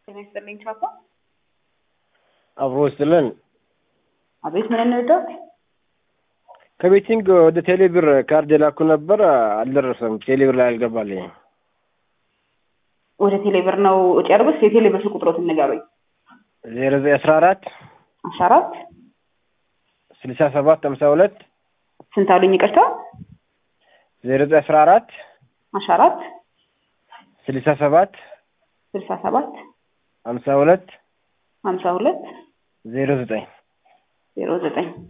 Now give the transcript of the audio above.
ጤና ይስጥልኝ ቻፓ። አብሮ ስጥልን። አቤት ምን እንርዳው? ከቤቲንግ ወደ ቴሌብር ካርድ የላኩ ነበር፣ አልደረሰም። ቴሌብር ላይ አልገባልኝ። ወደ ቴሌብር ነው ወጪ ያደረጉት? የቴሌብር ስልክ ቁጥሮትን ንገሩኝ። ዜሮ ዘጠኝ አስራ አራት አስራ አራት ስልሳ ሰባት ሀምሳ ሁለት ስንት አሉኝ? ይቅርታ ዜሮ ዘጠኝ አስራ አራት አስራ አራት ስልሳ ሰባት ስልሳ ሰባት ሀምሳ ሁለት ሀምሳ ሁለት ዜሮ ዘጠኝ ዜሮ ዘጠኝ